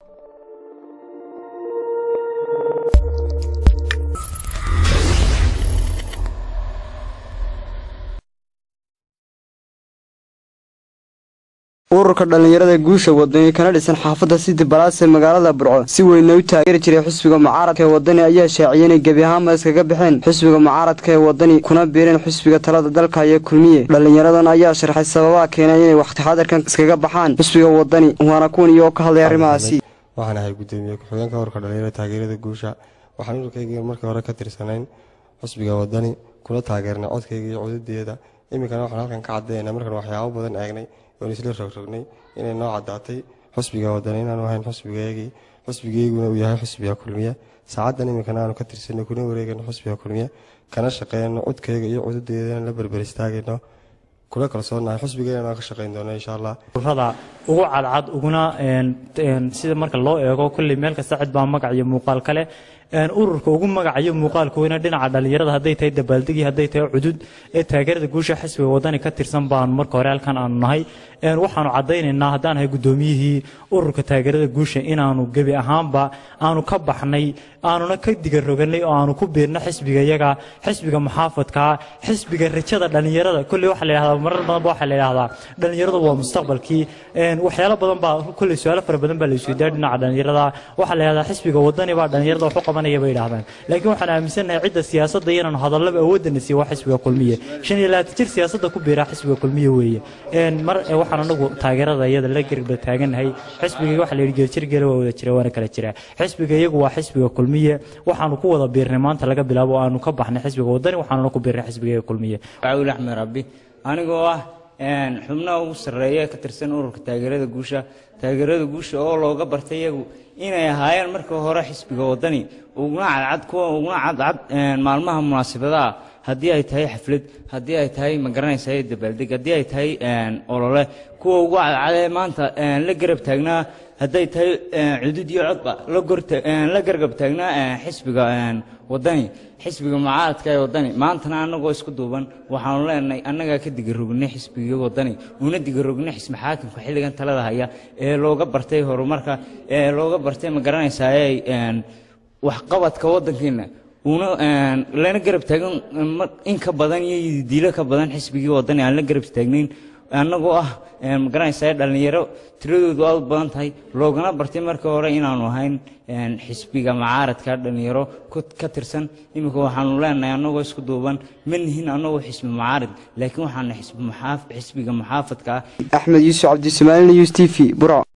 ururka dhallinyarada guusha wadani kana dhisan xaafadda sidi balaas ee magaalada burco si weynna u taageeri jiray xisbiga mucaaradka ee wadani ayaa shaaciyay inay gebi ahaanba iskaga baxeen xisbiga mucaaradka ee wadani kuna biireen xisbiga talada dalka iyo kulmiye dhallinyaradan ayaa sharxay sababaha keenay inay wakhti xadarkan iskaga baxaan xisbiga wadani waana kuwan iyagoo ka hadlay arrimahaasi waxaan ahay gudoomiye ku-xigeenka ururka dhallinyarada taageerada guusha waxaan ururkayga markii hore ka tirsanayn xisbiga wadani kuna taageernay codkayga iyo cududeeda iminkana waxaan halkan ka caddaynaa markaan waxyaabo badan eegnay oon isla rogrognay inay noo caddaatay xusbiga wadani inaanu ahayn xusbigaygii xusbigayguna uu yahay xusbiga kulmiye saacaddan iminkana aanu ka tirsanay kuna wareegayno xusbiga kulmiye kana shaqeyno codkayga iyo cududeedana la berber istaagayno kula kalsoonahay xusbigeena ka shaqeyn doono insha allah ururada ugu cadcad uguna sida marka loo eego kolley meel kasta cid baa magac iyo muuqaal kale ururka ugu magacayo muuqaalkoona dhinaca dhallinyarada hadday tahay dabaaldegii hadday tahay cudud ee taageerada guusha xisbiga wadani ka tirsan baanu marka hore halkan aanu nahay waxaanu caddaynaynaa haddaan nahay guddoomiyihii ururka taageerada guusha inaanu gebi ahaanba aanu ka baxnay aanuna ka digaroganay oo aanu ku biirna xisbiga iyaga xisbiga muxaafadkaa xisbiga rajada dhallinyarada kolley waxaa la yidhahdaa marar badanba waxaa la yidhahdaa dhallinyaradu waa mustaqbalkii waxyaalo badan baa kolley su-aalo fara badan baa la isweydaa dhinaca dhallinyarada waxaa la yidhahdaa xisbiga wadani baa dhallinyarada wax u qabanaya bay yidhahdaan laakiin waxaan aaminsannahay cidda siyaasadda iyo inaanu hadallaba awoodana siiyo waa xisbiga kulmiye shan iyo labaatan jir siyaasadda ku biiraa xisbiga kulmiye weeye mar waxaan anagu taageerada iyada la garba taagannahay xisbiga waxa la yidhi geeljir geela waa wada jira waana kala jiraa xisbiga iyagu waa xisbiga kulmiye waxaanu ku wada biirnay maanta laga bilaabo oo aanu ka baxnay xisbiga wadani waxaanuna ku biirnay xisbiga kulmiye caawil axmed rabbi anigoo ah xubnaha ugu sarreeya ka tirsan ururka taageerada guusha taageerada guusha oo looga bartay iyagu inay ahaayeen markii hore xisbiga wadani uguna cadcad kuwa uguna cadcad maalmaha munaasabadaha haddii ay tahay xaflad haddii ay tahay magaranaysa dabaaldeg haddii ay tahay olole kuwa ugu cadcadee maanta la garab taagnaa hadday tahay cudud iyo codba la gargab taagnaa xisbiga wadani xisbiga mucaaradka ee wadani maantana annagoo isku duuban waxaanu leenahay annagaa ka digarognay xisbiga wadani una digarognay xisbi xaakimka xilligan talada haya ee looga bartay horumarka ee looga bartay ma garanaysaa waxqabadka waddankeena una lana garab taagan in ka badan iyo diilo ka badan xisbigii wadani aan la garab taagnayn annagoo ah ma garanaysaa dhallinyaro tiradoodu aad u badan tahay loogana bartay markii hore inaanu ahayn xisbiga mucaaradka dhallinyaro ka tirsan iminka waxaanu leenahay annagoo isku duuban ma nihin annagoo xisbi mucaarad laakiin waxaanu xisbiga muxaafadka ah axmed yuusuf cabdisomaalina yus t v burco